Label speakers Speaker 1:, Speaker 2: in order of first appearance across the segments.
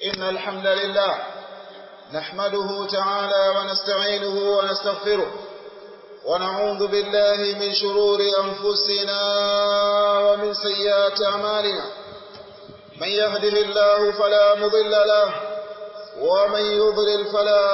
Speaker 1: إن الحمد لله نحمده تعالى ونستعينه ونستغفره ونعوذ بالله من شرور أنفسنا ومن سيئات أعمالنا من يهده الله فلا مضل له ومن يضلل فلا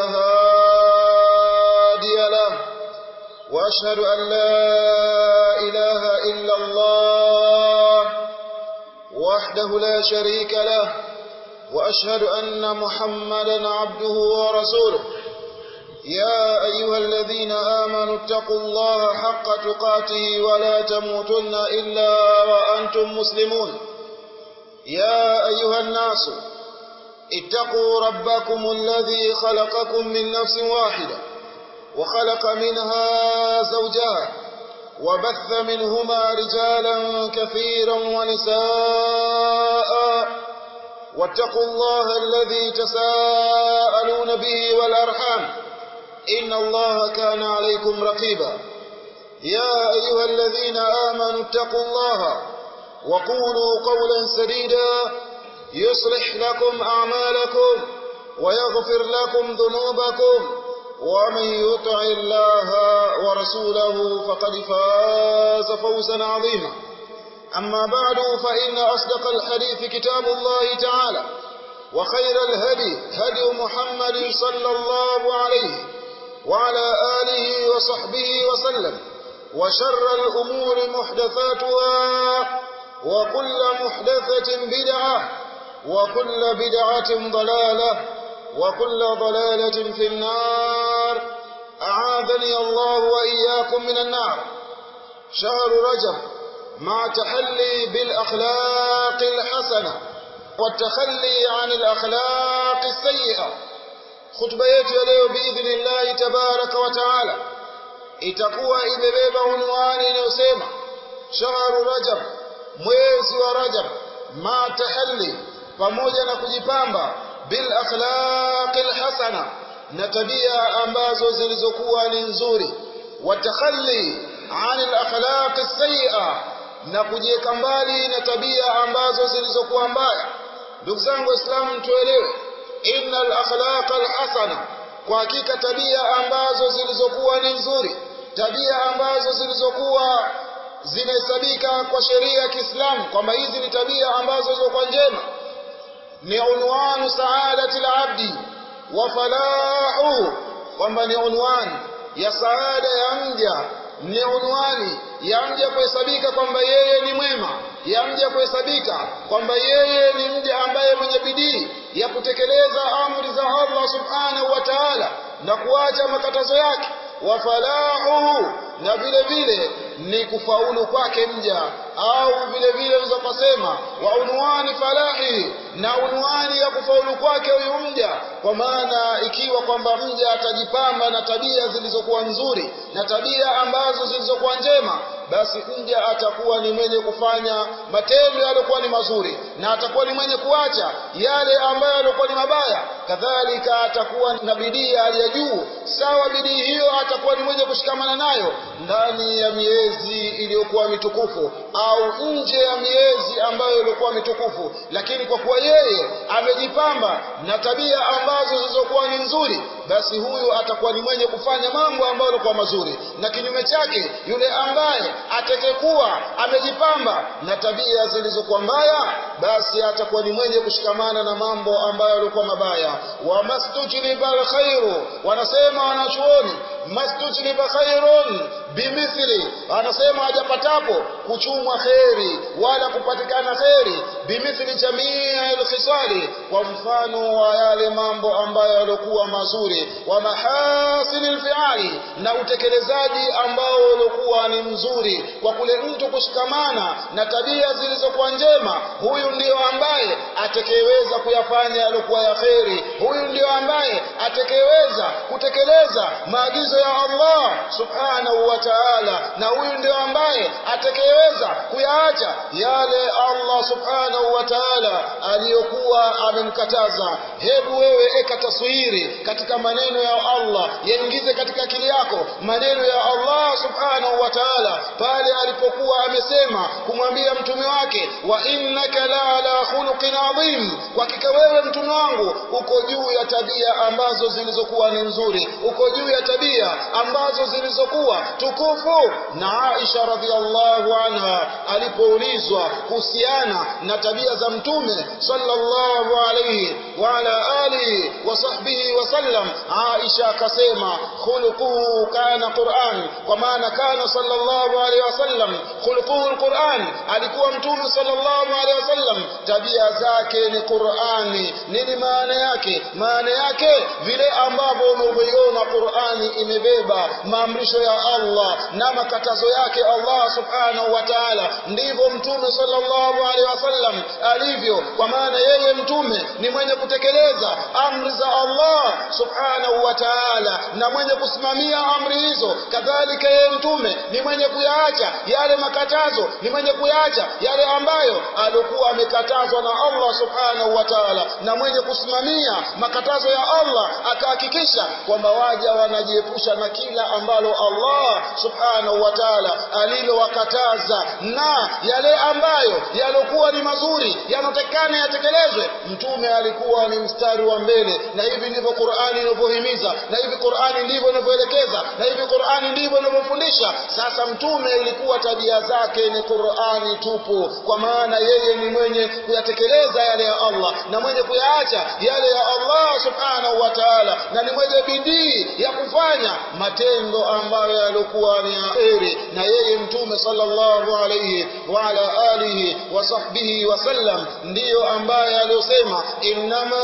Speaker 1: هادي له وأشهد أن لا إله إلا الله وحده لا شريك له وأشهد أن محمدا عبده ورسوله يا أيها الذين آمنوا اتقوا الله حق تقاته ولا تموتن إلا وأنتم مسلمون يا أيها الناس اتقوا ربكم الذي خلقكم من نفس واحدة وخلق منها زوجها وبث منهما رجالا كثيرا ونساء واتقوا الله الذي تساءلون به والأرحام إن الله كان عليكم رقيبا يا أيها الذين آمنوا اتقوا الله وقولوا قولا سديدا يصلح لكم أعمالكم ويغفر لكم ذنوبكم ومن يطع الله ورسوله فقد فاز فوزا عظيما أما بعد فإن أصدق الحديث كتاب الله تعالى وخير الهدي هدي محمد صلى الله عليه وعلى آله وصحبه وسلم وشر الأمور محدثاتها وكل محدثة بدعة وكل بدعة ضلالة وكل ضلالة في النار أعاذني الله وإياكم من النار شهر رجب مع تحلي بالأخلاق الحسنة والتخلي عن الأخلاق السيئة خطبة yetu ya leo biidhnillahi tabaraka wa taala itakuwa imebeba unwani inayosema shahru rajab mwezi wa rajab ma tahalli pamoja na kujipamba bil akhlaqil hasana na tabia ambazo zilizokuwa ni nzuri watakhalli anil akhlaqis sayyi'a na kujiweka mbali na tabia ambazo zilizokuwa mbaya ndugu zangu waislamu tuelewe innal akhlaqa alhasana kwa hakika tabia ambazo zilizokuwa ni nzuri tabia ambazo zilizokuwa zinahesabika kwa sheria ya Kiislamu kwamba hizi ni tabia ambazo zilizokuwa njema ni unwanu saadati alabdi wa falahu kwamba ni unwani ya saada ya mja ni unwani ya mja kuhesabika kwamba yeye ni mwema ya mja kuhesabika kwamba yeye ni mja ambaye mwenye bidii ya kutekeleza amri za Allah subhanahu wa ta'ala na kuacha makatazo yake wa falahu na vile vile ni kufaulu kwake mja au vile vile unaweza kusema wa unwani falahi na unwani ya kufaulu kwake huyu mja kwa maana ikiwa kwamba mja atajipamba na tabia zilizokuwa nzuri na tabia ambazo zilizokuwa njema basi mja atakuwa ni mwenye kufanya matendo yaliokuwa ni mazuri na atakuwa ni mwenye kuacha yale ambayo yaliokuwa ni mabaya kadhalika atakuwa na bidii ya juu sawa bidii hiyo atakuwa ni mwenye kushikamana nayo ndani ya miezi iliyokuwa mitukufu au nje ya miezi ambayo ilikuwa mitukufu lakini kwa kuwa yeye amejipamba na tabia ambazo zilizokuwa ni nzuri basi huyu atakuwa ni mwenye kufanya mambo ambayo yalikuwa mazuri na kinyume chake yule ambaye atakayekuwa amejipamba na tabia zilizokuwa mbaya basi atakuwa ni mwenye kushikamana na mambo ambayo yalikuwa mabaya wa mastujliba alkhairu wanasema wanachuoni mastujliba khairun bimithli anasema hajapatapo kuchumwa kheri wala kupatikana kheri bimithli jamii alkhisali kwa mfano wa yale mambo ambayo yalikuwa mazuri wa mahasini alfiali na utekelezaji ambao ulikuwa ni mzuri kwa kule mtu kushikamana na tabia zilizokuwa njema huyu ndiyo ambaye atakayeweza kuyafanya yaliokuwa ya kheri huyu ndiyo ambaye atakayeweza kutekeleza maagizo ya Allah subhanahu wa ta'ala na huyu ndio ambaye atakayeweza kuyaacha yale Allah subhanahu wa ta'ala aliyokuwa amemkataza hebu wewe eka taswiri katika maneno ya Allah yaingize katika akili yako maneno ya Allah subhanahu wa ta'ala pale alipokuwa amesema kumwambia mtume wake wa innaka la ala khuluqin adhim kwa hakika wewe mtume wangu uko juu ya tabia ambazo zilizokuwa ni nzuri uko juu ya tabia ambazo zilizokuwa tukufu na Aisha radhiallahu anha alipoulizwa kuhusiana na tabia za mtume sallallahu alayhi wa ala alihi wa sahbihi wa sallam Aisha akasema khuluquhu kana Qur'an kwa maana kana sallallahu alayhi wasallam khuluquhu alquran alikuwa mtume sallallahu alayhi wasallam tabia zake ni Qur'ani nini maana yake maana yake vile ambavyo unavyoiona Qur'ani imebeba maamrisho ya Allah na makatazo yake Allah subhanahu wa ta'ala ndivyo mtume sallallahu alaihi wasallam alivyo kwa maana yeye mtume ni mwenye kutekeleza amri za Allah subhanahu wa ta'ala na mwenye kusimamia amri hizo kadhalika yeye mtume ni mwenye kuyaacha yale makatazo ni mwenye kuyaacha yale ambayo alikuwa amekatazwa na Allah subhanahu wa ta'ala na mwenye kusimamia makatazo ya Allah akahakikisha kwamba waja wanajiepusha na kila ambalo Allah subhanahu wa ta'ala alilowakataza na yale ambayo yalokuwa ni mazuri yanotekana yatekelezwe mtume alikuwa ni mstari wa mbele na hivi ndivyo Qur'ani inavyohimiza na hivi Qur'ani ndivyo inavyoelekeza na hivi Qur'ani ndivyo inavyofundisha sasa mtume ilikuwa tabia zake ni Qur'ani tupu kwa maana yeye ni mwenye kuyatekeleza yale ya Allah na mwenye kuyaacha yale ya Allah subhanahu wa ta'ala na ni mwenye bidii ya kufanya matendo ambayo yalikuwa ni kheri na yeye mtume sallallahu alayhi wa ala alihi wa sahbihi wa sallam ndiyo ambaye aliyosema innama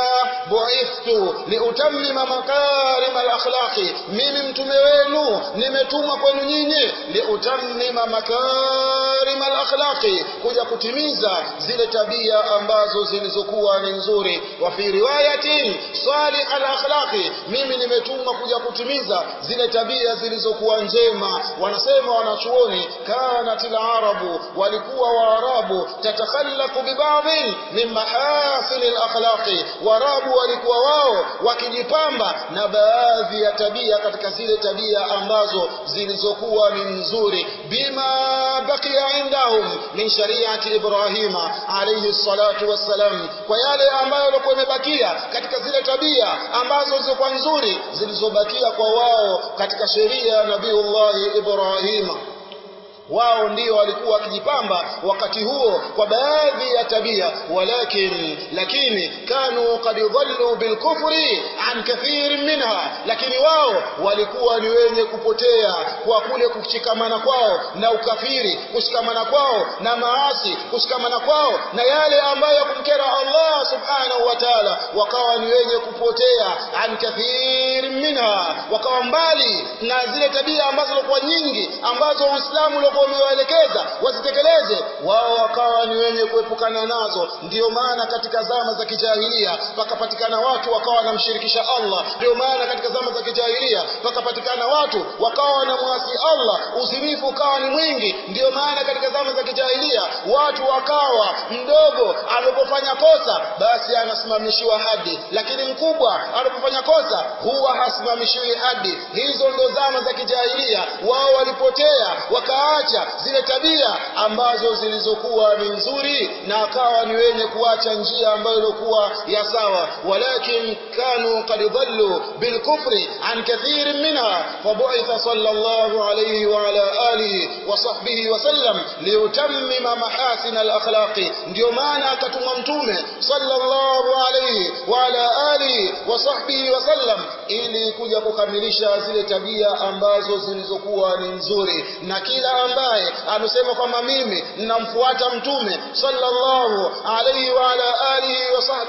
Speaker 1: bu'ithtu liutammima makarim al-akhlaqi mimi mtume wenu nimetumwa kwenu nyinyi liutammima makarim al-akhlaqi kuja kutimiza zile tabia ambazo zilizokuwa ni nzuri wa fi riwayatin salih al-akhlaqi mimi nimetumwa kuja kutimiza zile tabia zilizokuwa njema wanasema wanachuoni kanat al-arabu walikuwa waarabu tatakhallaqu bi ba'dhin min mahasin al-akhlaqi warabu walikuwa wao wakijipamba na baadhi ya tabia katika zile tabia ambazo zilizokuwa ni nzuri bima baqiya indahum min shari'ati ibrahima alayhi salatu wassalam kwa yale ambayo yalikuwa yamebakia katika zile tabia ambazo zilikuwa nzuri zilizobakia kwa wao katika sheria ya nabiullahi ibrahima wao ndio walikuwa wakijipamba wakati huo kwa baadhi ya tabia walakin lakini kanu qad dhallu bilkufri an kathir minha lakini wao walikuwa ni wenye kupotea kwa kule kushikamana kwao na ukafiri kushikamana kwao na maasi kushikamana kwao na yale ambayo kumkera Allah subhanahu wa ta'ala wakawa ni wenye kupotea an kathir minha wakawa mbali na zile tabia ambazo zilikuwa nyingi ambazo Uislamu ulikuwa umewaelekeza wasitekeleze wao wakawa ni wenye kuepukana nazo ndiyo maana katika zama za kijahilia pakapatikana watu wakawa wanamshirikisha Allah ndiyo maana katika zama za kijahilia pakapatikana watu wakawa wanamwasi Allah uzinifu ukawa ni mwingi ndiyo maana katika zama za kijahilia watu wakawa mdogo anapofanya kosa basi anasimamishiwa hadi lakini mkubwa anapofanya kosa huwa hasimamishiwi hadi hizo ndo zama za kijahilia wao walipotea wakaacha zile tabia ambazo zilizokuwa ni nzuri na akawa ni wenye kuacha njia ambayo ilikuwa ya sawa walakin kanu qad dhallu bilkufri an kathir minha fabu'itha sallallahu alayhi wa ala alihi wa sahbihi wa sallam liutammima mahasin alakhlaqi ndio maana akatumwa mtume sallallahu alayhi wa ala alihi wa sahbihi wa sallam ili kuja kukamilisha zile tabia ambazo zilizokuwa ni nzuri na kila ambaye amesema kwamba mimi ninamfuata mtume sallallahu alayhi wa ala alihi wa sahbihi wa sallam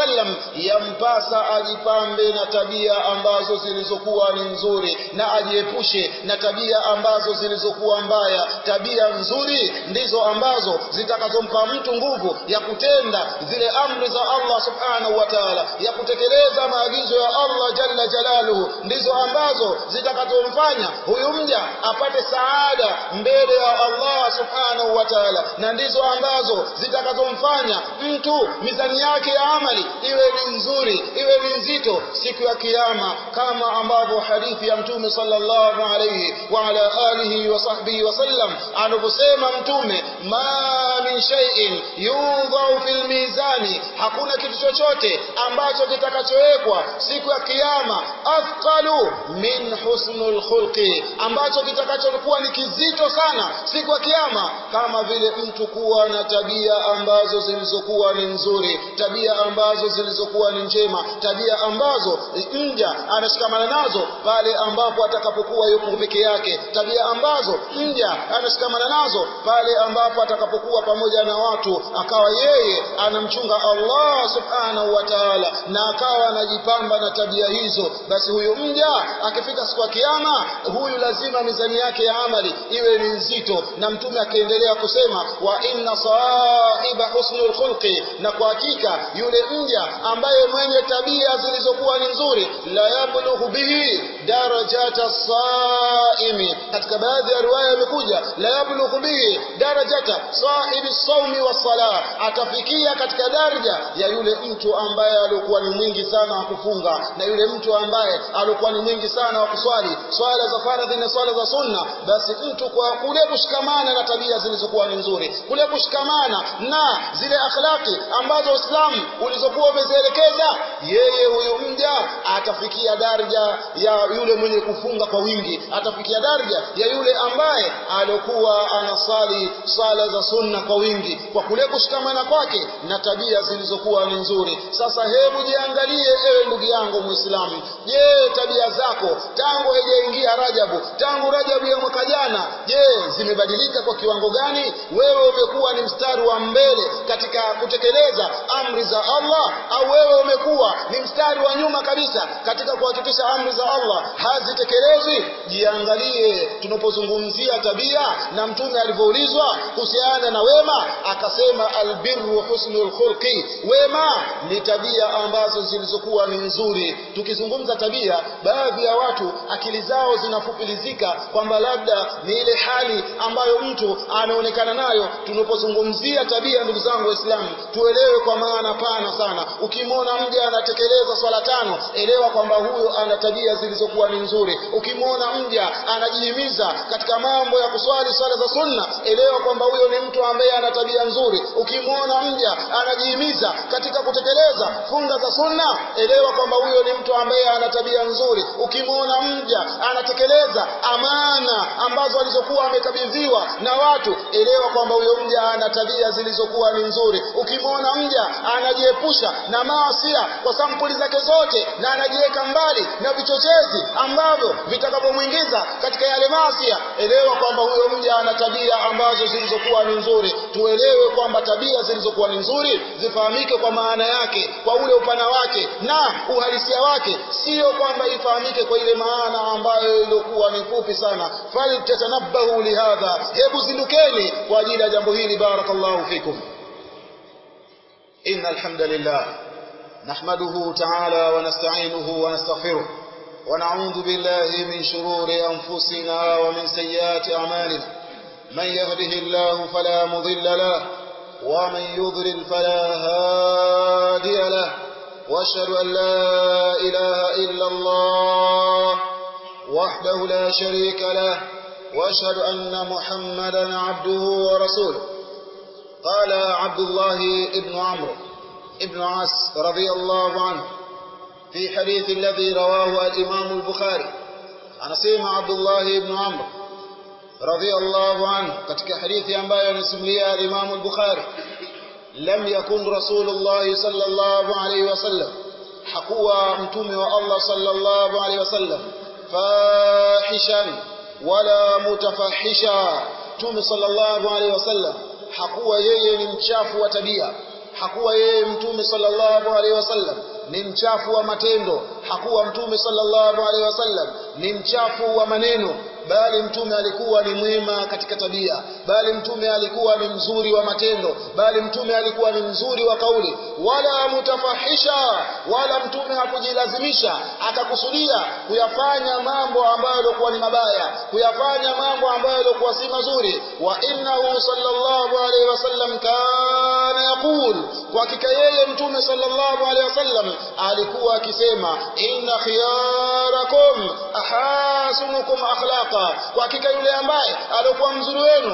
Speaker 1: wasallam yampasa ajipambe na tabia ambazo zilizokuwa ni nzuri na ajiepushe na tabia ambazo zilizokuwa mbaya tabia nzuri ndizo ambazo zitakazompa mtu nguvu ya kutenda zile amri za Allah subhanahu wa ta'ala ya kutekeleza maagizo ya Allah jalla jalaluhu ndizo ambazo zitakazomfanya huyu mja apate saada mbele ya Allah subhanahu wa ta'ala na ndizo ambazo zitakazomfanya mtu mizani yake ya amali iwe ni nzuri iwe ni nzito siku ya kiyama kama ambavyo hadithi ya mtume sallallahu alayhi wa ala alihi wa sahbihi wasallam anavyosema mtume ma min shay'in yudhau fil mizani hakuna kitu chochote ambacho kitakachowekwa siku ya kiyama afqalu min husnul khulqi ambacho kitakachokuwa ni kizito sana siku ya kiyama kama vile mtu kuwa na tabia ambazo zilizokuwa ni nzuri tabia ambazo zilizokuwa ni njema tabia ambazo mja anashikamana nazo pale ambapo atakapokuwa yuko peke yake tabia ambazo mja anashikamana nazo pale ambapo atakapokuwa pamoja na watu akawa yeye anamchunga Allah subhanahu wa ta'ala na akawa anajipamba na tabia hizo basi huyu mja akifika siku ya kiyama huyu lazima mizani yake ya amali iwe ni nzito na mtume akiendelea kusema wa inna sahiba husnul khulqi na kwa hakika yule mja ambaye mwenye tabia zilizokuwa ni nzuri la yablughu bihi darajata saimi katika baadhi ya riwaya imekuja la yablughu bihi darajata sahibi saumi wasala atafikia katika daraja ya yule mtu ambaye alikuwa ni mwingi sana wa kufunga na yule mtu ambaye alikuwa ni mwingi sana wa kuswali swala za faradhi na swala za sunna basi mtu kwa kule kushikamana na tabia zilizokuwa ni nzuri kule kushikamana na zile akhlaki ambazo Uislamu ulizokuwa umezielekeza yeye huyu mja atafikia daraja ya yule mwenye kufunga kwa wingi atafikia daraja ya yule ambaye alikuwa anasali sala za sunna kwa wingi kwa kule kushikamana kwake na tabia zilizokuwa ni nzuri sasa hebu jiangalie ewe ndugu yangu muislamu je tabia zako tangu haijaingia rajabu tangu rajabu ya mwaka jana je zimebadilika kwa kiwango gani wewe umekuwa ni mstari wa mbele katika kutekeleza amri za Allah au wewe umekuwa ni mstari wa nyuma kabisa katika kuhakikisha amri za Allah hazitekelezwi jiangalie tunapozungumzia tabia na mtume alivyoulizwa kuhusiana na wema akasema albirru husnul khulqi wema ni tabia ambazo zilizokuwa ni nzuri tukizungumza tabia baadhi ya watu akili zao zinafupilizika kwamba labda ni ile hali ambayo mtu anaonekana nayo tunapozungumzia tabia ndugu zangu waislamu tuelewe kwa maana pana sana ukimwona mja anatekeleza swala tano elewa kwamba huyo ana tabia zilizokuwa ni nzuri ukimwona mja anajihimiza katika mambo ya kuswali swala za sunna elewa kwamba huyo ni mtu ambaye ana tabia nzuri ukimwona mja anajihimiza katika kutekeleza funga za sunna elewa kwamba huyo ni mtu ambaye ana tabia nzuri ukimwona mja anatekeleza amana ambazo alizokuwa amekabidhiwa na watu elewa kwamba huyo mja ana tabia zilizokuwa ni nzuri ukimwona mja anajiepusha na maasia kwa sampuli zake zote na anajiweka mbali na vichochezi ambavyo vitakapomwingiza katika yale maasia elewa kwamba huyo mja ana tabia ambazo zilizokuwa ni nzuri tuelewe kwamba tabia zilizokuwa ni nzuri zifahamike kwa maana yake kwa ule upana wake na uhalisia wake sio kwamba ifahamike kwa ile maana ambayo ilikuwa ni fupi sana faltatanabbahu lihadha hebu zindukeni kwa ajili ya jambo hili barakallahu fikum إن الحمد لله نحمده تعالى ونستعينه ونستغفره ونعوذ بالله من شرور أنفسنا ومن سيئات أعمالنا من يهده الله فلا مضل له ومن يضلل فلا هادي له واشهد أن لا إله إلا الله وحده لا شريك له واشهد أن محمدا عبده ورسوله قال عبد الله ابن عمرو ابن عاص رضي الله عنه في حديث الذي رواه الإمام البخاري أنا سيما عبد الله ابن عمرو رضي الله عنه katika hadithi ambayo anasimulia Imam al-Bukhari lam yakun Rasulullah sallallahu alayhi wasallam hakuwa mtume wa Allah sallallahu alayhi wasallam fahishan wala mutafahisha mtume sallallahu alayhi wasallam hakuwa yeye ni mchafu wa tabia hakuwa yeye mtume sallallahu alaihi wasallam ni mchafu wa matendo hakuwa mtume sallallahu alaihi wasallam ni mchafu wa maneno bali mtume alikuwa ni mwema katika tabia bali mtume alikuwa ni mzuri wa matendo bali mtume alikuwa ni mzuri wa kauli wala mutafahisha wala mtume hakujilazimisha akakusudia kuyafanya mambo ambayo yalikuwa ni mabaya kuyafanya mambo ambayo yalikuwa si mazuri wa innahu sallallahu alaihi wasallam kana yaqul kwa hakika yeye mtume sallallahu alaihi wasallam alikuwa akisema inna khiyarakum ahasinukum akhlaqa kwa hakika yule ambaye alikuwa mzuri wenu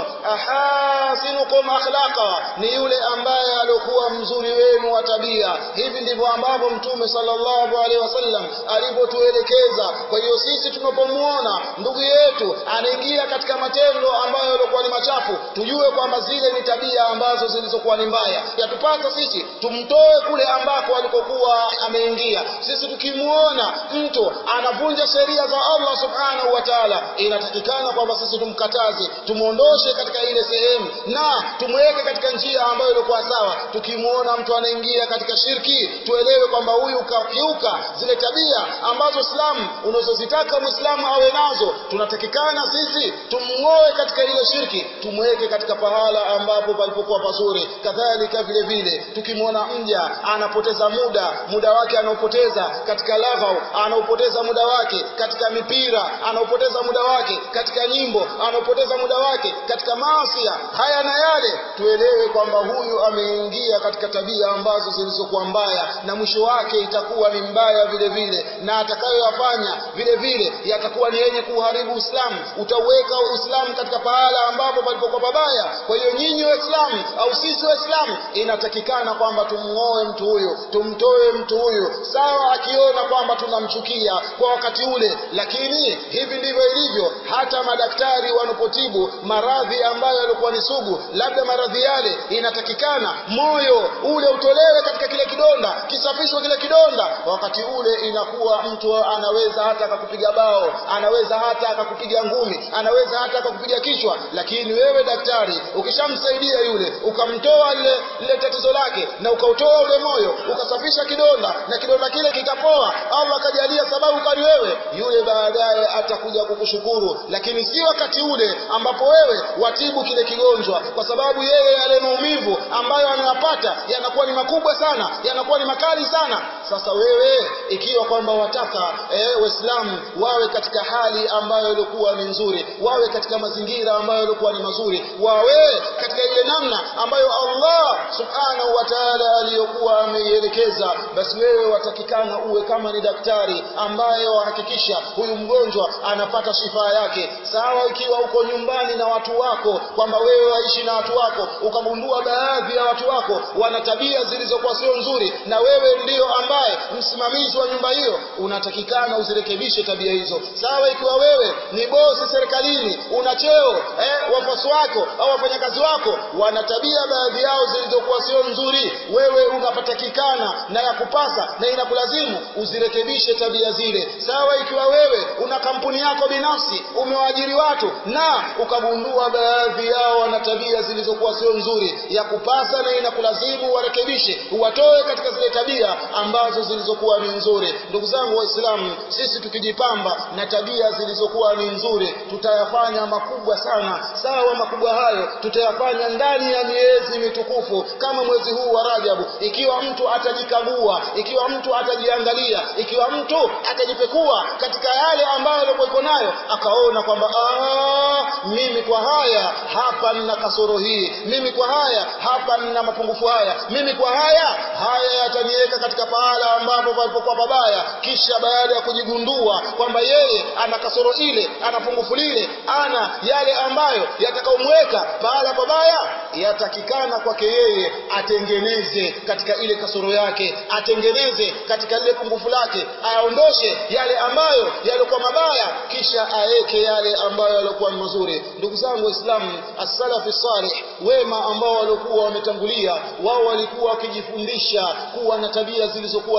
Speaker 1: ahasinukum akhlaqa ni yule ambaye alikuwa mzuri wenu wa tabia hivi ndivyo ambavyo mtume sallallahu alaihi wasallam alivyotuelekeza kwa hiyo sisi tunapomuona ndugu yetu anaingia katika matendo ambayo yalikuwa ni machafu tujue kwamba zile ni tabia ambazo zilizokuwa ni mbaya yatupasa sisi tumtoe kule ambako alikokuwa ameingia sisi tukimuona mtu anavunja sheria za Allah subhanahu wa ta'ala inatakikana kwamba sisi tumkataze tumuondoshe katika ile sehemu na tumweke katika njia ambayo ilikuwa sawa tukimuona mtu anaingia katika shirki tuelewe kwamba huyu kakiuka zile tabia ambazo Uislamu unazozitaka Muislamu awe nazo tunatakikana sisi tumng'oe katika ile shirki tumweke katika pahala ambapo palipokuwa pazuri kadhalika vile vile tukimwona mja anapoteza muda muda wake anaopoteza katika laghau anaopoteza muda wake katika mipira anaopoteza muda wake katika nyimbo anaopoteza muda wake katika maasi haya na yale tuelewe kwamba huyu ameingia katika tabia ambazo zilizokuwa mbaya na mwisho wake itakuwa ni mbaya vile vile na atakayoyafanya vile vile yatakuwa ni yenye kuharibu Uislamu utauweka Uislamu katika pahala ambapo palipokuwa pabaya kwa hiyo nyinyi waislamu au sisi waislamu inatakikana kwamba tumng'oe mtu huyu tumtoe mtu huyu sawa akiona kwamba tunamchukia kwa wakati ule lakini hivi ndivyo ilivyo hata madaktari wanapotibu maradhi ambayo yalikuwa ni sugu labda maradhi yale inatakikana moyo ule utolewe katika kile kidonda kisafishwe kile kidonda wakati ule inakuwa mtu anaweza hata akakupiga bao anaweza hata akakupiga ngumi anaweza hata akakupiga kichwa lakini wewe daktari ukishamsaidia yule ukamtoa lile lile tatizo lake na ukautoa ule moyo ukasafisha kidonda na kidonda kile kikapoa Allah akajalia sababu kali wewe yule baadaye atakuja kukushukuru lakini si wakati ule ambapo wewe watibu kile kigonjwa kwa sababu yeye yale maumivu ambayo anayapata yanakuwa ni makubwa sana yanakuwa ni makali sana sasa wewe ikiwa kwamba wataka eh, waislamu wawe katika hali ambayo ilikuwa ni nzuri wawe katika mazingira ambayo ilikuwa ni mazuri wawe katika ile namna ambayo Allah subhanahu wa ta'ala aliyokuwa ameielekeza basi wewe watakikana uwe kama ni daktari ambaye wahakikisha huyu mgonjwa anapata shifa yake sawa ikiwa uko nyumbani na watu wako kwamba wewe waishi na watu wako ukagundua baadhi ya watu wako wana tabia zilizokuwa sio nzuri na wewe ndiyo ambaye msimamizi wa nyumba hiyo unatakikana uzirekebishe tabia hizo sawa ikiwa wewe ni bosi serikalini una cheo eh, wafuasi wako au wafanyakazi wako wana tabia baadhi yao zilizokuwa sio nzuri wewe unapatakikana na ya kupasa na inakulazimu uzirekebishe tabia zile sawa ikiwa wewe una kampuni yako binafsi umewaajiri watu na ukagundua baadhi yao wana tabia zilizokuwa sio nzuri ya kupasa na inakulazimu warekebishe uwatoe katika zile tabia ambazo zilizokuwa ni nzuri ndugu zangu waislamu sisi tukijipamba na tabia zilizokuwa ni nzuri tutayafanya makubwa sana sawa makubwa hayo tutayafanya ndani ya miezi mitukufu kama mwezi huu wa Rajabu ikiwa mtu atajikagua ikiwa mtu atajiangalia ikiwa mtu atajipekua katika yale ambayo alikuwa nayo akaona kwamba mimi kwa haya hapa nina kasoro hii mimi kwa haya hapa nina mapungufu haya mimi kwa haya haya yataniweka katika pahala ambapo palipokuwa pabaya kisha baada ya kujigundua kwamba yeye ana kasoro ile ana pungufu lile ana yale ambayo yatakaomweka pahala pabaya yatakikana kwake yeye atengeneze katika ile kasoro yake atengeneze katika lile pungufu lake aondoshe yale ambayo yalikuwa mabaya kisha aeke yale ambayo yalikuwa mazuri ndugu zangu waislamu as-salafi salih wema ambao walikuwa wametangulia wao walikuwa wakijifundisha kuwa na tabia zilizokuwa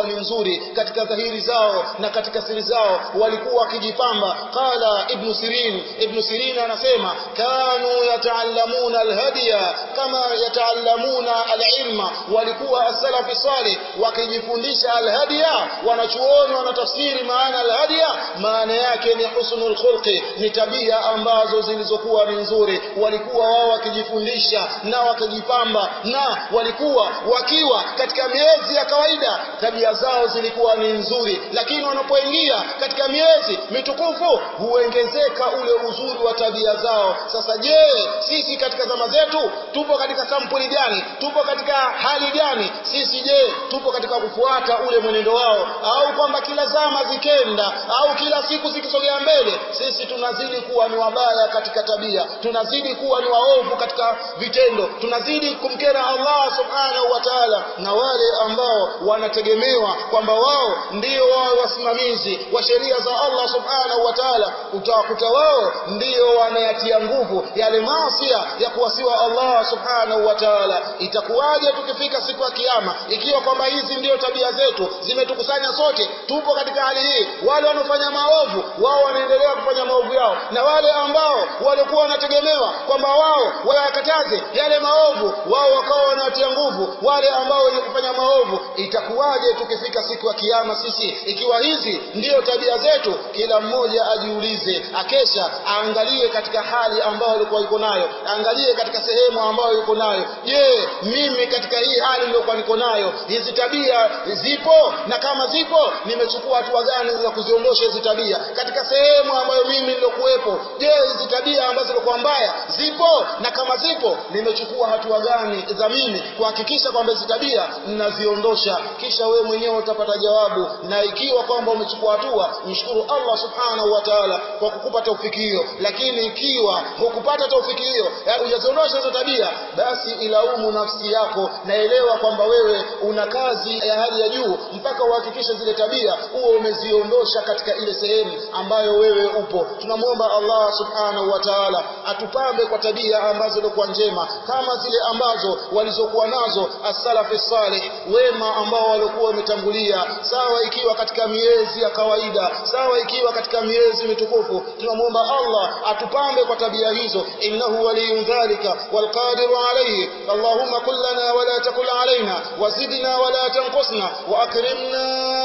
Speaker 1: ni nzuri katika dhahiri zao na katika siri zao walikuwa wakijipamba qala ibn sirin ibn sirin anasema kanu yataallamuna alhadiya kama yataallamuna alilma walikuwa as-salafi salih wakijifundisha alhadiya wanachuoni wanatafsiri maana alhadiya maana yake ni husnul khulqi ni tabia ambazo zilizokuwa ni nzuri walikuwa wao wakijifundisha na wakijipamba na walikuwa wakiwa katika miezi ya kawaida tabia zao zilikuwa ni nzuri lakini wanapoingia katika miezi mitukufu huongezeka ule uzuri wa tabia zao sasa je sisi katika zama zetu tupo katika sampuli gani tupo katika hali gani sisi je tupo katika kufuata ule mwenendo wao au kwamba kila zama zikenda au kila siku zikisogea mbele sisi tunazidi kuwa ni wabaya katika tabia tunazidi kuwa ni waovu katika vitendo tunazidi kumkera Allah subhanahu wa ta'ala na wale ambao wanategemewa kwamba wao ndio wao wasimamizi wa sheria za Allah subhanahu wa ta'ala utawakuta wao ndio wanayatia nguvu yale maasi ya kuwasiwa Allah subhanahu wa ta'ala itakuwaje tukifika siku ya kiyama ikiwa kwamba hizi ndio tabia zetu zimetukusanya sote tupo katika hali hii wale wanaofanya maovu wao wanaendelea kufanya maovu yao na wale ambao walikuwa wanategemewa kwamba wao wayakataze yale maovu wao wakawa wanatia nguvu wale ambao wenye kufanya maovu itakuwaje tukifika siku ya kiyama sisi ikiwa hizi ndiyo tabia zetu kila mmoja ajiulize akesha aangalie katika hali ambayo alikuwa yuko nayo aangalie katika sehemu ambayo yuko nayo je mimi katika hii hali niliyokuwa niko nayo hizi tabia zipo na kama zipo nimechukua hatua gani za kuziondosha hizi tabia katika sehemu ambayo mimi nilokuwepo je hizi tabia ambazo zilikuwa mbaya zipo na kama zipo nimechukua hatua gani za mimi kuhakikisha kwamba hizi tabia ninaziondosha kisha wewe mwenyewe utapata jawabu na ikiwa kwamba umechukua hatua mshukuru Allah subhanahu wa ta'ala kwa kukupa taufiki hiyo lakini ikiwa hukupata taufiki hiyo hujaziondosha hizo tabia basi ilaumu nafsi yako naelewa kwamba wewe una kazi ya hali ya juu mpaka uhakikishe zile tabia huo umeziondosha katika ile sehemu ambayo wewe upo tunamwomba Allah subhanahu wa ta'ala atupambe kwa tabia ambazo zilikuwa njema kama zile ambazo walizokuwa nazo as-salafi salih wema ambao walikuwa wametangulia sawa ikiwa katika miezi ya kawaida sawa ikiwa katika miezi mitukufu tunamwomba Allah atupambe kwa tabia hizo innahu waliyun dhalika walqadiru alayhi allahumma kullana wala takul alaina wazidna wala tanqusna wa akrimna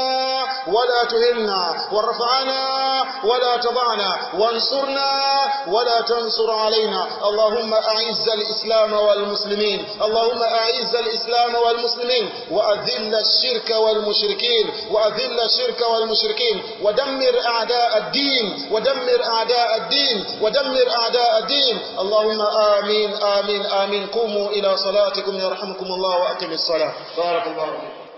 Speaker 1: ولا تهنا وارفعنا ولا تضعنا وانصرنا ولا تنصر علينا اللهم أعز الإسلام والمسلمين اللهم أعز الإسلام والمسلمين وأذل الشرك والمشركين وأذل الشرك والمشركين ودمر أعداء الدين ودمر أعداء الدين ودمر أعداء الدين اللهم آمين آمين آمين قوموا إلى صلاتكم يرحمكم الله وأقم الصلاة بارك الله فيكم